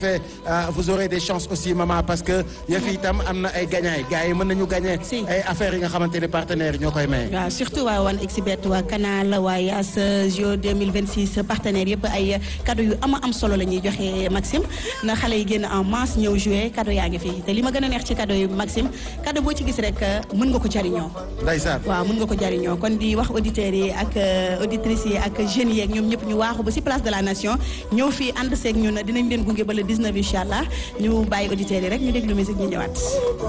vous aurez des chances aussi maman parce que yëf yi itam am na ay gagnants gars yi mën nañu gagner ay affaires yi nga xamante ne partenaires ñoo koy maye. waaw surtout waa wan exibet waa Canal waa Yaas JO 2026 partenaires yëpp ay cadeau yu ama am solo la ñuy joxe Maxime na xale yi génn en masse ñëw jouer cadeau yaa ngi fi te li ma gën a neex ci cadeau yi Maxime cadeau boo ci gis rek mën nga ko jariñoo. ndeysaan waaw mën nga ko jariñoo kon di wax auditeurs yi ak auditrices yi ak jeunes yi ak ñoom ñëpp ñu waaxu ba ci place de la nation ñëw fii ànd seeg ñun dinañ leen gunge ba le 19 incha allah ñu bàyyi auditeurs yi rek ñu déglu musique ñu ñëwaat.